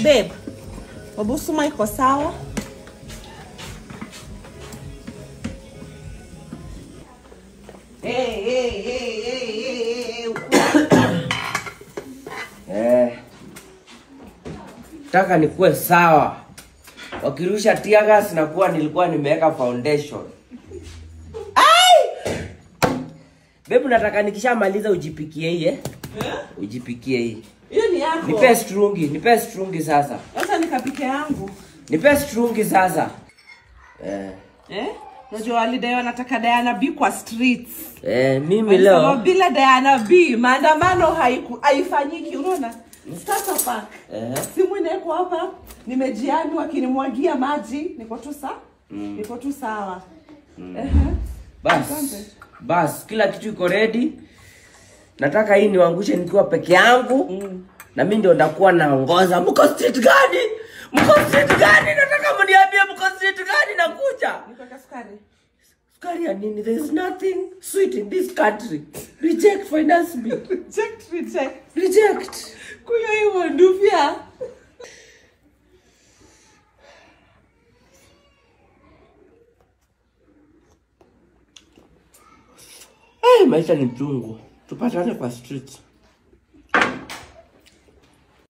babe wabusuma iko sawa hey, hey, hey, hey, hey, hey. Eh. Taka nikuwe sawa. Wakirusha tear gas na kuwa nilikuwa nimeweka foundation. Ai! Bebu nataka nikishamaliza ujipikie hii eh? Ujipikie hii. hiyo ni yako Nipe strungi, nipe strungi sasa. sasa nikapike yangu Nipe strungi sasa. Eh. eh? Unajua walidai wanataka Diana B kwa streets. Eh, mimi Walisema leo bila Diana B maandamano haiku- haifanyiki. Unaona, Starter Park eh, simu inaeko hapa, nimejiani wakinimwagia maji, niko tu sa niko tu sawa. Ehe. bas Asante. bas, kila kitu iko ready. Nataka hii niwangushe nikiwa peke yangu Mm. na mimi ndio ndakuwa naongoza. Mko street gani? Mko street gani? Nataka mniambie mko street gani nakuja. Nikuweka sukari. Sukari ya nini? There is nothing sweet in this country. Reject finance bill. Reject, reject. Reject. Kunywa hiyo nduvya. Eh, maisha ni mchungu. Tupatane kwa street.